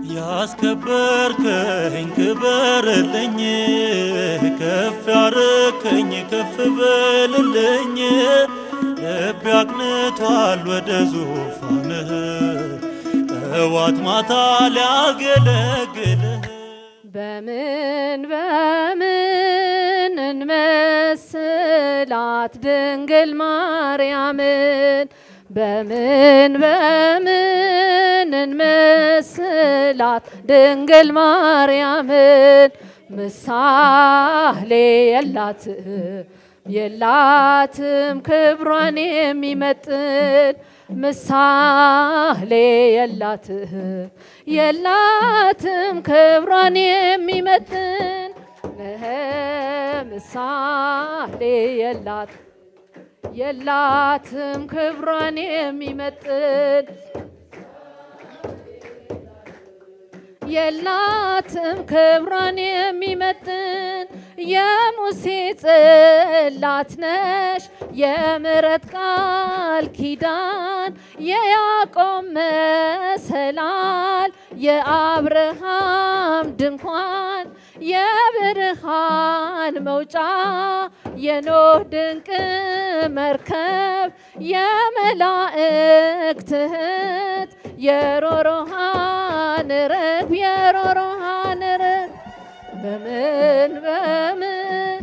ያስከበርከኝ ክበርልኝ፣ ከፍ ያረከኝ ከፍ በልልኝ። ልቤ አቅንቷል ወደ ዙፋንህ ጠዋት ማታ ሊያገለግልህ በምን በምን እንመስላት ድንግል ማርያምን በምን በምን እንመስላት ድንግል ማርያምን ምሳሌ የላትም የላትም ክብሯን የሚመጥን ምሳሌ የላትም የላትም ክብሯን የሚመጥን እህ ምሳሌ የላት የላትም ክብሯን የሚመጥን የላትም ክብሯን የሚመጥን የሙሴ ጽላት ነሽ የምሕረት ቃል ኪዳን የያዕቆብ መሰላል የአብርሃም ድንኳን የብርሃን መውጫ የኖህ ድንቅ መርከብ የመላእክት እህት የሮሮሃን ርግብ የሮሮሃን ርግብ በምን በምን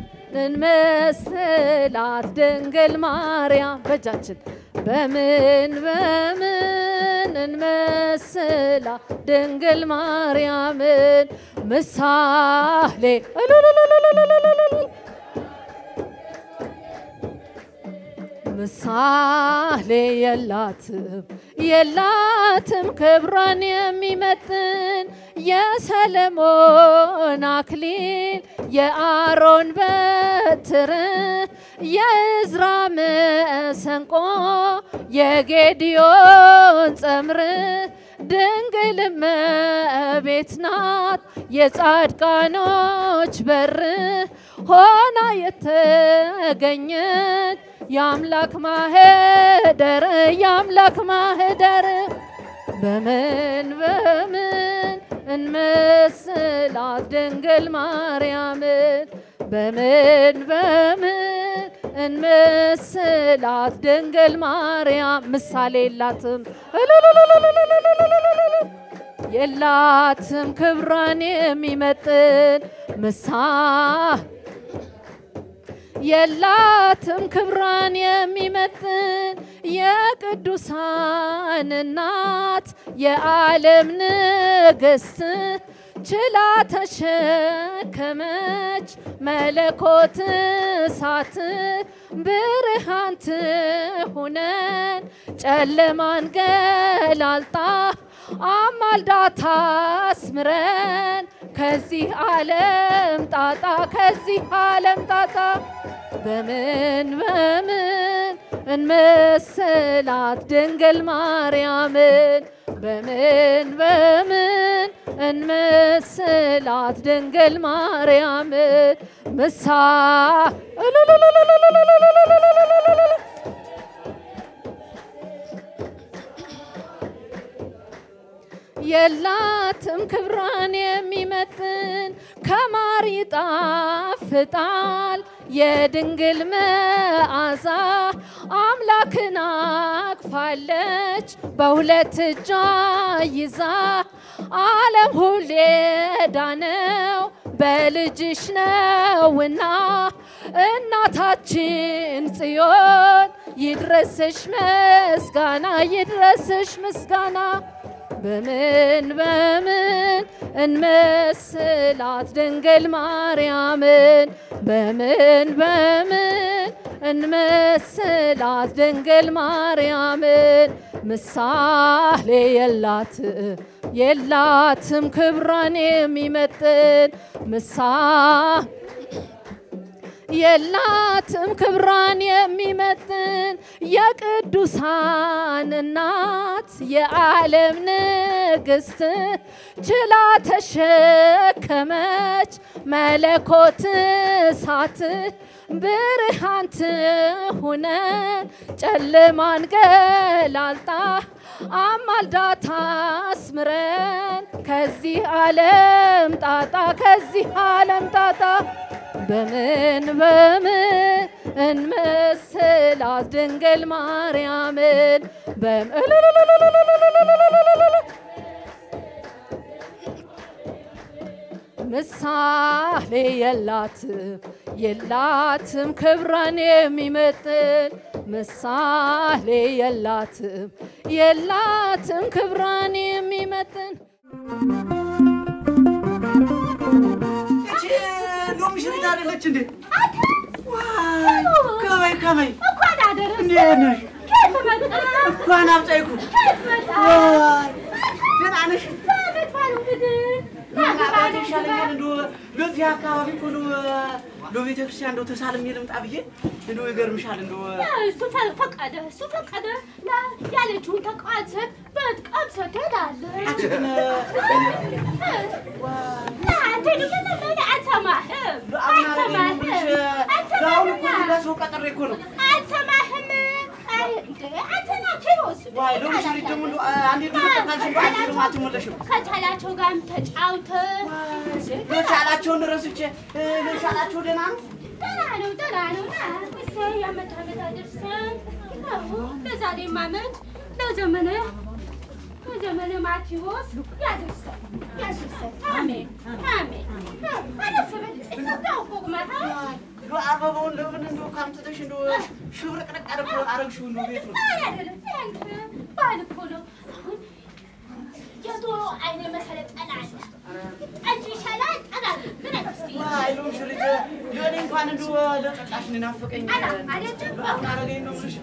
እንመስላት ድንግል ማርያም በእጃችን በምን በምን እንመስላት ድንግል ማርያምን ምሳሌ እሉሉሉሉሉሉሉሉ ምሳሌ የላትም የላትም ክብሯን የሚመጥን የሰለሞን አክሊል የአሮን በትር የእዝራ መሰንቆ የጌዲዮን ጸምር ድንግል እመቤት ናት የጻድቃኖች በር ሆና የተገኘች የአምላክ ማህደር የአምላክ ማህደር በምን በምን እንመስላት ድንግል ማርያምን በምን በምን እንመስላት ድንግል ማርያም ምሳሌ የላትም እልልልልልልልልልልልልል የላትም ክብሯን የሚመጥን ምሳ የላትም ክብሯን የሚመጥን የቅዱሳን እናት የዓለም ንግሥት ችላ ተሸከመች መለኮት እሳት ብርሃን ትሁነን ጨለማን ገላልጣ አማልዳታ አስምረን ከዚህ ዓለም ጣጣ ከዚህ ዓለም ጣጣ በምን በምን እንመስላት ድንግል ማርያምን በምን በምን እንመስላት ድንግል ማርያምን ምሳ እልልልልልልልልልልልልልልልልል የላትም ክብሯን የሚመጥን ከማር ይጣፍጣል የድንግል መዓዛ አምላክን አቅፋለች በሁለት እጇ ይዛ ዓለም ሁሌ ዳነው በልጅሽ ነውና እናታችን ጽዮን ይድረስሽ ምስጋና ይድረስሽ ምስጋና በምን በምን እንመስላት ድንግል ማርያምን በምን በምን እንመስላት ድንግል ማርያምን ምሳሌ የላት የላትም ክብሯን የሚመጥን ምሳ የላትም ክብሯን የሚመጥን የቅዱሳን እናት የዓለም ትዕግስት ችላ ተሸከመች መለኮት እሳት ብርሃን ትሁነን ጨለማን ገላልጣ አማልዳ ታስምረን ከዚህ ዓለም ጣጣ ከዚህ ዓለም ጣጣ በምን በምን እንመስላት ድንግል ማርያምን በምን ምሳሌ የላትም የላትም ክብሯን የሚመጥን ምሳሌ የላትም የላትም ክብሯን የሚመጥን እቺ ሎሚ ሽሪት አይደለች እንዴ? ዋይ ከበይ ከበይ እንኳን አደረሰ እንዴት ነሽ? ከየት መጣ? እንኳን አብጻይኩ። ከየት መጣ? ዋይ ደህና ነሽ? ከቤት ባሉ እንግዲህ ማግባት ይሻለኛል እንደው በዚህ አካባቢ እኮ ነው እንደው ቤተክርስቲያን እንደው ተሳልሜ ልምጣ ብዬ እንደው ይገርምሻል እንደው እሱ ፈ- ፈቀደ እሱ ፈቀደ ላ- ያለችውን ተቃዋሰት በጥቀምሰ ትሄዳለህ። ግን ና አንተ ደግሞ ለምን አትሰማህም? አሁን አትሰማህም? እኮ ለሰው ቀጥሬ እኮ ነው። አትሰማህም? አይ እንደ አንተ ና ኪሮስ ዋይ ሎሚ ሽሪት ደግሞ እንደው አንዴ እንደው ተጣልሽ እንደው አንቺ ደግሞ አትመለሽም። ከቻላቸው ጋርም ተጫውተህ የቻላቸውን ረስቼ የቻላቸው ደህና ነው። ደህና ነው ደህና ነው። ና እሰይ ዓመት ዓመት አደርሰን አዎ፣ ለዛሬም ዓመት ለዘመነ ለዘመነ ማቴዎስ ያደርሰን ያደርሰን። አሜን አሜን። አለፍ በል እሰጋው ቁመታ እንደው አበባውን ለምን እንደው ካምጥተሽ እንደው ሽብርቅርቅ አድርጎ- አረግሽው እንደው ቤት ነው አይደለም ያንተ ባህል እኮ ነው። አሁን የዶሮ አይነ መሰለ ጠላ አለ። ጠጅ ይሻላል ጠላ አለ። ምን አይመስል ዋይ ሎሚ ሽሪት ለእኔ እንኳን እንደው ለጠጣሽ ናፈቀኝ። አላ አይደለም አረገኝ ነው የምልሽ።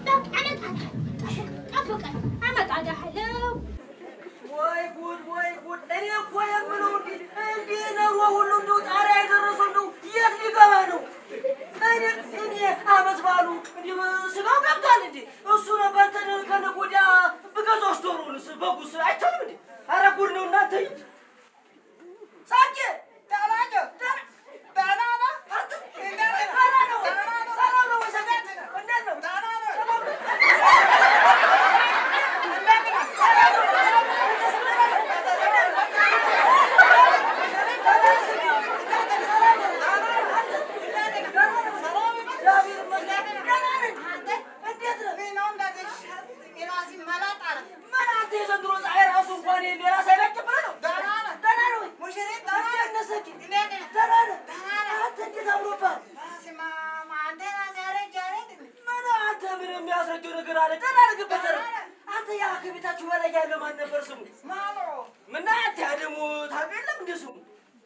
ጠብቀን አመጣልሃለሁ። ወይ ጉድ ወይ ጉድ! እኔ እኮ የምለው እንዲህ እንዲህ ነው ሁሉ እንደው ጣሪያ የደረሰው እንደው የት ሊገባ ነው? እኔ እኔ አመት ባሉ እንዲህ ስጋው ገብቷል እንዴ? እሱ ነበር ተነ ከነገ ወዲያ ብገዛዎች ዶሮውንስ በጉስ አይቻልም እንዴ? ኧረ ጉድ ነው እናንተ! ሳቄ ዳላጀ ዳና ዳና አንተ ዳና ነው ሰላም ነው ወይ ሰላም እንዴት ነው ዳና ነው የሚያስረጀው ነገር አለ። ደህና አድርግበት። አንተ ያ ከቤታችሁ በላይ ያለው ማን ነበር ስሙ? ምን አንተ ያ ደግሞ ታውቀው የለም እንደ ስሙ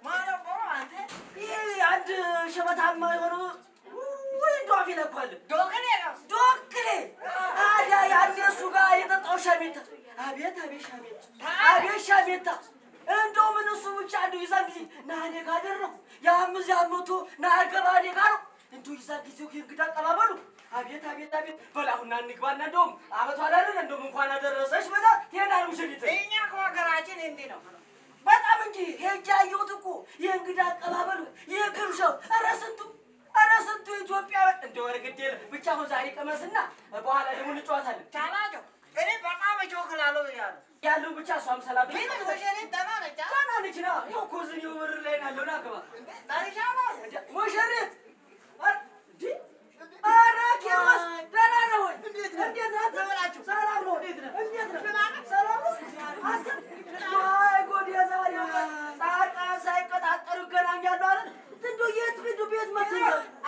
ይሄ አንድ ሸበታማ የሆነ ወይ እንደው አፌ ነኳል። ዶክሌ ዶክሌ አዲያ ያኔ እሱ ጋር የጠጣው ሻሜታ አቤት አቤት ሻሜታ አቤት ሻሜታ እንደው ምን እሱ ብቻ እንደው ይዛን ጊዜ ና እኔ ጋር አደረኩ ያም እዚያ መቶ ና አገባ እኔ ጋር ነው እንደው ይዛን ጊዜው እንግዳ አቀባበሉ አቤት አቤት አቤት በላሁና እንግባና እንደውም አመቷ አላደረ እንደውም እንኳን አደረሰሽ በዛ ትሄዳል ሙሽሪት እኛ ከሀገራችን እንዲህ ነው። በጣም እንጂ ሄጄ አየሁት እኮ የእንግዳ አቀባበሉ የግብዣው ኧረ ስንቱ ኧረ ስንቱ ኢትዮጵያ እንደ ወረግድ የለ ብቻ አሁን ዛሬ ቀመስና በኋላ ደግሞ እንጫወታለን ቻላቸው እኔ በጣም እጮክላለሁ እያሉ ያለው ብቻ እሷም ሰላም ግን ሙሽሪት ደህና ነች። አ? ደህና ነች ና ይኸው እኮ እዚህ እኔው በር ላይ ናለው ና ግባ ጠርሻለሁ። ሙሽሪት ኧረ እንዴ! ኧረ ኪሮስ ደህና ነው ወይ እንዴት ነህ ተበላችሁ ሰላም ነው እንዴት ነህ እንዴት ነህ ሰላም ነው አንተ ወይ ጉድ የዛሬው ቀን ጻድቃን ሳይቀጣጠሩ ይገናኛሉ አለ እንደው የት ሂዱ ቤት መጥተው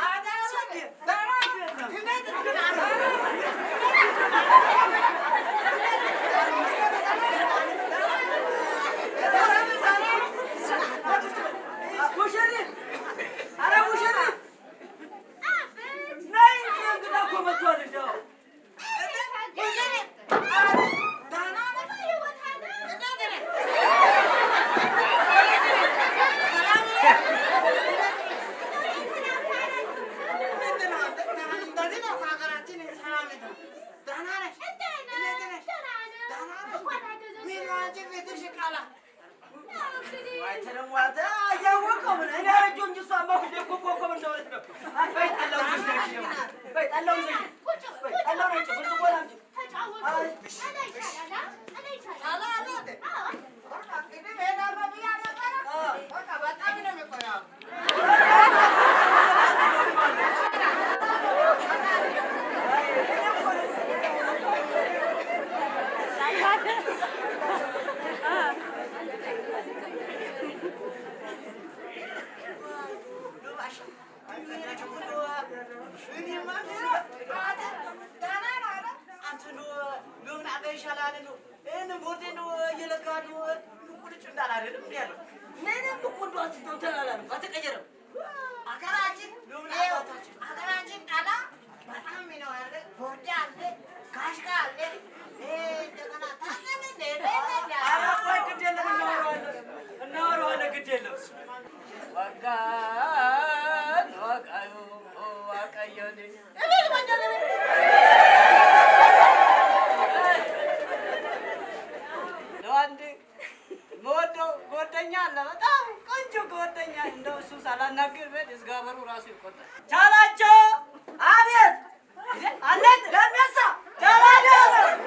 ሙሽሪት ኧረ ሙሽሪት ነይ እንጂ እንግዳ እኮ መጥቷል እንደው ሙሽሪት ቃላ አንተ ደግሞ አንተ እያወቀው ምን እኔ አረጀሁ እንጂ እሷማ ሁሌ እኮ ኮከብ እንደሆነች ነው። አይ በይ ጠላውን ይዘሽ ነይ ደግሞ። በይ ጠላውን ይዘሽ ነይ። በይ ጠላውን አንቺ ብርጭቆ ላምጪ። ቃላ አለ እንዴ? በቃ እንግዲህ እሄዳለሁ ብያለሁ ነበረ። በቃ በጣም ነው የሚቆየው። ሀገራችን ይኸው፣ ሀገራችን ቃላ በጣም ነው ያለ ቦርዴ አለ፣ ካሽካ አለ፣ ይሄ እንደገና ታገል እንደ ኧረ ቆይ ግድ የለም እናወራዋለን፣ እናወራዋለን ግድ የለም። ወጋን ወቃዩ ዋቀየኔ ለአንድ መወደው ጓደኛ አለ፣ በጣም ቆንጆ ጓደኛ። እንደው እሱ ሳላናግር ቤት እዝጋበሩ ራሱ ይቆጣል። ቻላቸው አቤት አለን ለሚያሳ ቻላቸው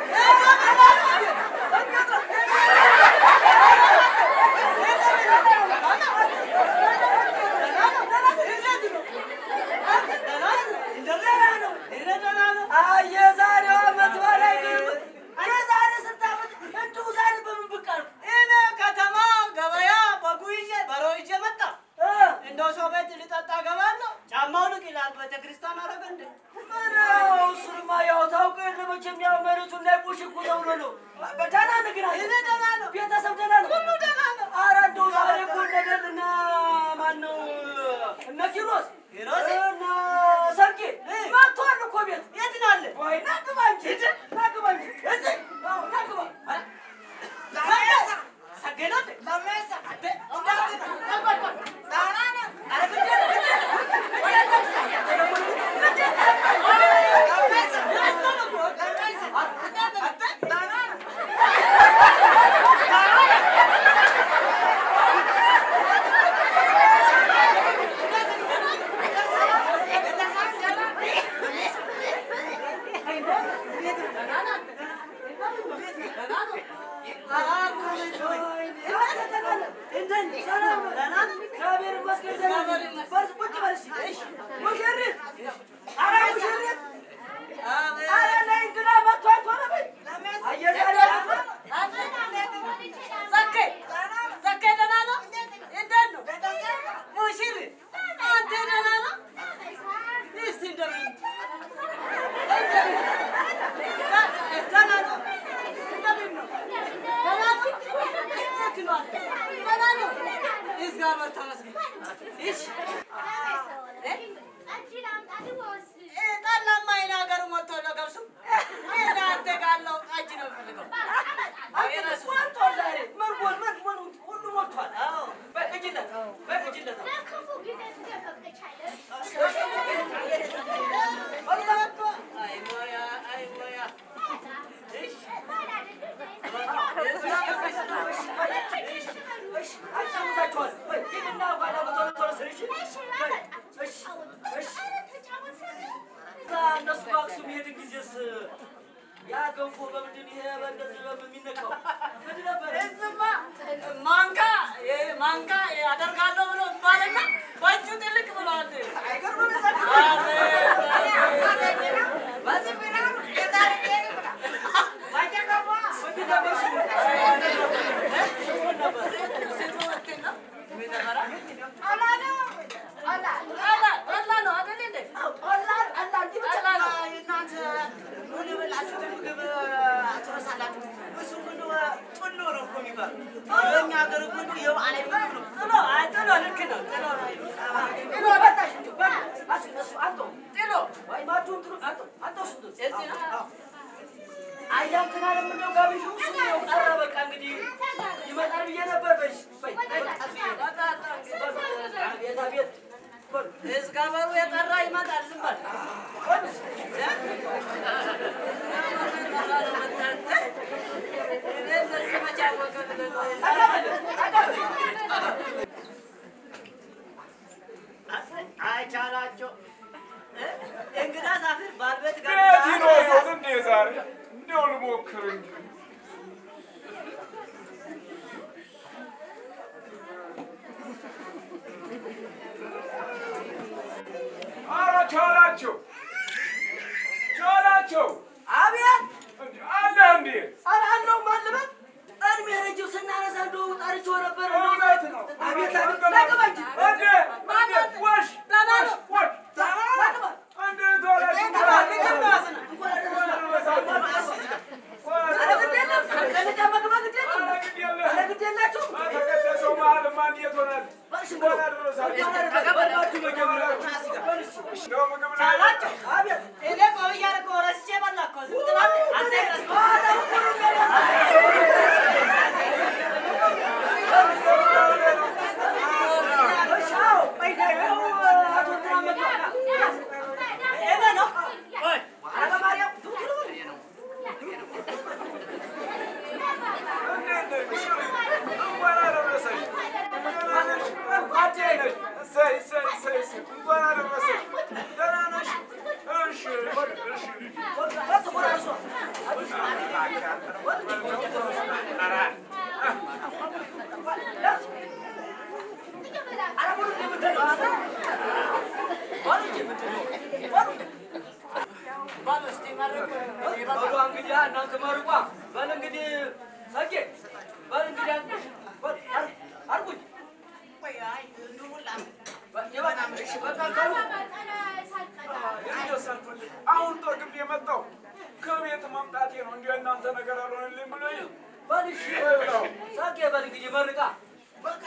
የዛሬው ዓመት በላይ የዛሬ ስንት ዓመት እንዲሁ ዛሬ በምን ብቅ አልኩ? እኔ ከተማ ገበያ በጉ ይዤ በሮ ይዤ መጣ። እንደው ሰው ቤት ልጠጣ ገባለሁ። ጫማው ልቅ ይላል። ቤተክርስቲያን አረገ እንደ ምነው እሱንማ ያው ታውቅ የለ መቼም ያው መሬቱን ላይ ቁሽ እኮ ተብሎ ነው። ደህና ነህ ግን አንተ? እኔ ደህና ነው። ቤተሰብ ደህና ነው? ሁሉ ደህና ነው። ኧረ እንደው ዛሬ እኮ እነ ደል እነ ማነው እነ ኪሮስ ኪሮስ? እነ ሰርጌ መጥተዋል እኮ ቤት። የት ነው አለ? ወይ ና ግባ እንጂ ና ግባ እንጂ እዚህ አዎ ና ግባ ኧረ ለሜሳ ሰገደ እንዴ? ለሜሳ አንተ እንዳትል ቆይ ቆይ ደህና ነህ? ኧረ ግድ የለም ግድ የለም ግድ የለም ግድ የለም ግድ የለም ለሜሳ ለሜሳ ደህና ነህ? እግዚአብሔር ተመስገን። እሺ ጠላማ ይሄን ሀገር ሞልቶ ነው ገብሱ። ይሄን አንተ ጋለው ጠጅ ነው የምፈልገው። አይ ሞያ አይ ሞያ እሺ እነሱ በአክሱም የሄድን ጊዜስ ያ ገንፎ በምንድን ይሄ በእንደዚህ በሚነካው ምንድን ነበር? እዝማ ማንካ ማንካ አደርጋለሁ ብሎ ባልና በእጁ ጥልቅ ብለዋል። በዚህ ቢራ የዛሬ ጤና ብላ ባጀገባ ምንድን ነበር ስሙ? ምን ነበር? ጠላ ነው ጠላ ጠላ ነው አይደል እንዴ? ጠላ ጠላ እንጂ ብቻ እናንተ ምን የበላችሁትን ምግብ ትረሳላችሁ። እሱ ግን ጥሎ ነው እኮ የሚባለው። በእኛ ሀገር ግን የበዓል ምግብ ነው። ጥሎ አይ ጥሎ ልክ ነው። ጥሎ ነው። ጥሎ በታች እንጂ በታች። እሱ- እሱ አንተው ጥሎ ወይ ማጁን ጥሎ አንተው አንተው ስንት እዚህ ነው። አዎ። አያም ትናለ ምነው ጋብዥ እሱ ያው ቀረ በቃ እንግዲህ ይመጣል ብዬ ነበር። በሽ በይ በጣጣ ቤታ ቤት በል እግዚአብሔሩ የጠራ ይመጣል። ዝም በል በል እኔ እንደዚህ መቼ አወቀ ብለህ ነው? ቻላቸው ቻላቸው አቤት እንዴ አለ እንዴ ኧረ አለው ማልበት እድሜ ረጅም ስናነሳ እንደው ጠርቼው ነበር። እንደው እውነት ነው። አቤት አቤት ናገባ እንጂ እንዴ እንዴ ወሽ ወሽ ወሽ እንዴ ቶሎ ተቀደሰው መሀል ማን የት ሆናል? እንኳን አደረሳችሁ። እንደው ምግብ ላይ እኔ ቆይ እያደረገው ረስቼ በላ እኮ ዝም ትላለህ አንተ ረስቼ እኔ ነው ቆይ እንኳን አደረሰሽ። እሰይ እሰይ እሰይ እሰይ እንኳን አደረሰሽ። ደህና ነሽ? እሺ እሺ በሉ እንግዲህ እናንተ መርቋ በል እንግዲህ ሰጌ በል እንግዲህ በል አርጉኝ አሁን ጠግብ የመጣው ከቤት መምጣቴ ነው። እንዲሁ እናንተ ነገር አልሆንልኝ ብሎ በል እሺ ሰጌ በል እንግዲህ መርቃ በቃ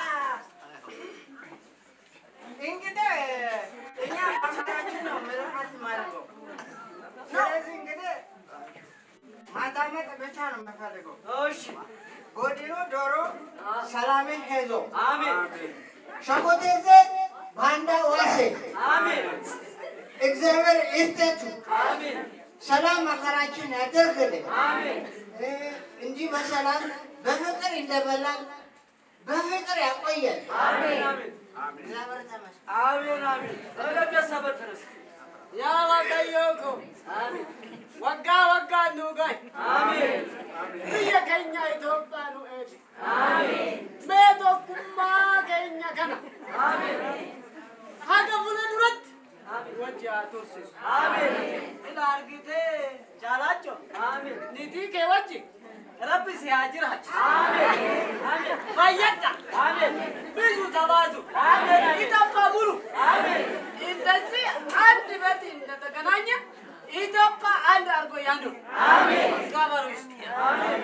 እንግዲህ እኛ አምላካችን ነው ምርቃት የማደርገው። ስለዚህ እንግዲህ ማዳመጥ ብቻ ነው የምፈልገው። እሺ ጎዲኖ ዶሮ ሰላሜ ሄዞ አሜን ሸኮቴዜ ባንዳ ዋሴ አሜን እግዚአብሔር ይስጣችሁ። አሜን ሰላም መከራችን ያደርግልን አሜን እ እንዲህ በሰላም በፍቅር እንደበላን በፍቅር ያቆየን። አሜን አሜን እግዚአብሔር ተመስገን። አሜን አሜን እለቤት ሰበት ድረስ ያዋቀየውኩ አሜን ወጋ ወጋ ኑጋይ አሜን biyya keenya Itoophiyaa nu eegi. Mee tokkummaa keenya kana haga fuula duratti wajji haa tursiisu. አሜን ila argitee jaalacho አሜን Niitii kee wajji rabbi si haa jiraachu አሜን አሜን fayyadha አሜን ብዙ ተባዙ አሜን ይጠባሙሉ አሜን እንደዚህ አንድ ቤት እንደተገናኘ ኢትዮጵያ አንድ አድርጎ ያኑር። አሜን ጋበሩ ይስጥ። አሜን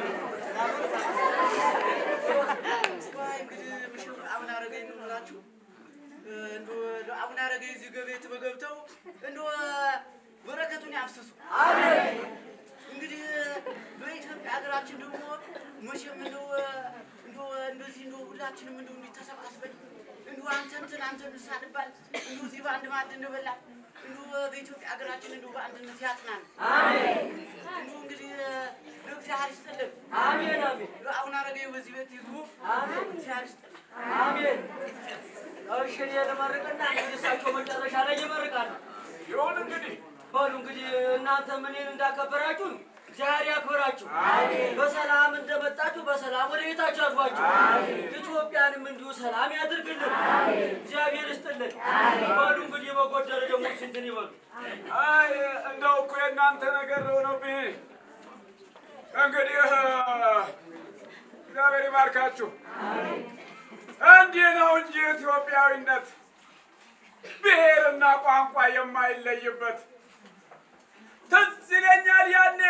እንግዲህ ምሽር አቡነ አረጋዊ ነው ብላችሁ እንደው አቡነ አረጋዊ እዚህ ገቤት በገብተው እንደው በረከቱን ያፍስሱ። አሜን እንግዲህ በኢትዮጵያ ሀገራችን ደግሞ መቼም እንደው እንደው እንደዚህ እንደው ሁላችንም እንደው እንዲህ ተሰባስበን እንደው አንተ እንትን አንተ እንትን ሳንባል እንደው እዚህ በአንድ ማዕድ እንደበላ እንደው በኢትዮጵያ ሀገራችን እንደው በአንድነት ያጽናን። አሜን እንደው እንግዲህ ለእግዚአብሔር ይስጥልን። አሜን አሜን አቡነ አረጋዊ በዚህ ቤት ይግቡ። አሜን እግዚአብሔር ይስጥልን። አሜን እሺ እኔ ልመርቅና እንግዲህ እሳቸው መጨረሻ ላይ ይመርቃሉ ይሁን እንግዲህ በሉ እንግዲህ እናንተ ምንን እንዳከበራችሁ እግዚአብሔር ያክብራችሁ። በሰላም እንደመጣችሁ በሰላም ወደ ቤታችሁ ያግባችሁ። ኢትዮጵያንም እንዲሁ ሰላም ያድርግልን። እግዚአብሔር ይስጥልን። በሉ እንግዲህ በጎደለ ደግሞ ስንትን ይበሉ። አይ እንደው እኮ የእናንተ ነገር ሆነብኝ። እንግዲህ እግዚአብሔር ይባርካችሁ። እንዲህ ነው እንጂ ኢትዮጵያዊነት ብሔርና ቋንቋ የማይለይበት ትዝ ይለኛል ያኔ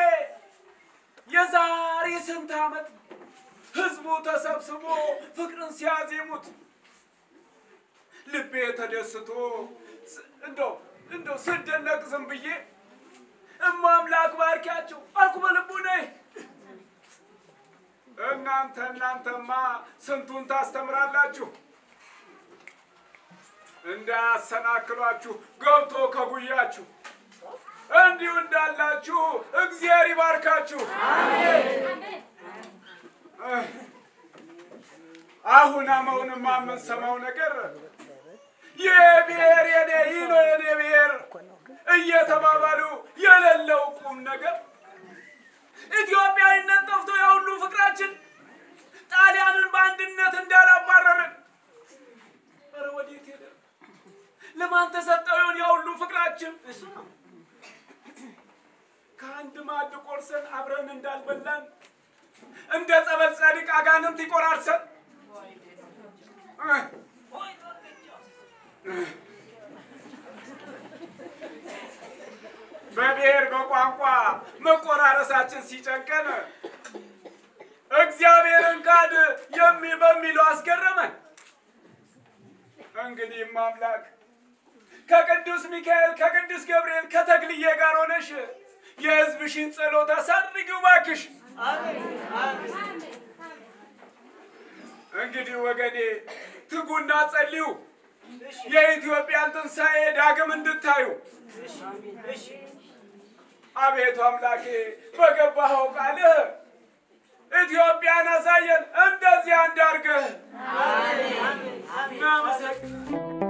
የዛሬ ስንት ዓመት ህዝቡ ተሰብስቦ ፍቅርን ሲያዜሙት ልቤ ተደስቶ ስ- እንደው እንደው ስደነቅ ዝም ብዬ እማ አምላክ ባርኪያቸው አልኩ በልቡኔ። እናንተ እናንተማ ስንቱን ታስተምራላችሁ። እንዳያሰናክሏችሁ ገብቶ ከጉያችሁ እንዲሁ እንዳላችሁ እግዚአብሔር ይባርካችሁ። አሁን አመውንማ የምንሰማው ነገር የብሔር የኔ ይህ ነው የኔ ብሔር እየተባባሉ የሌለው ቁም ነገር ኢትዮጵያዊነት ጠፍቶ የሁሉ ፍቅራችን ጣሊያንን በአንድነት እንዳላባረርን ኧረ ወዴት ሄደ? ለማን ተሰጠው ይሆን የሁሉ ፍቅራችን? አይመችም? እሱ ነው። ከአንድ ማዕድ ቆርሰን አብረን እንዳልበላን እንደ ጸበል ጻድቅ አጋንንት ይቆራርሰን። በብሔር በቋንቋ መቆራረሳችን ሲጨንቀን እግዚአብሔርን ካድ የሚ በሚለው አስገረመን። እንግዲህም አምላክ ከቅዱስ ሚካኤል ከቅዱስ ገብርኤል ከተክልዬ ጋር ሆነሽ የሕዝብሽን ጸሎት አሳድርጊው እባክሽ። እንግዲህ ወገኔ ትጉና ጸልዩ፣ የኢትዮጵያን ትንሣኤ ዳግም እንድታዩ። አቤቱ አምላኬ በገባኸው ቃልህ ኢትዮጵያን አሳየን፣ እንደዚያ እንዳርገህ። እናመሰግናለን።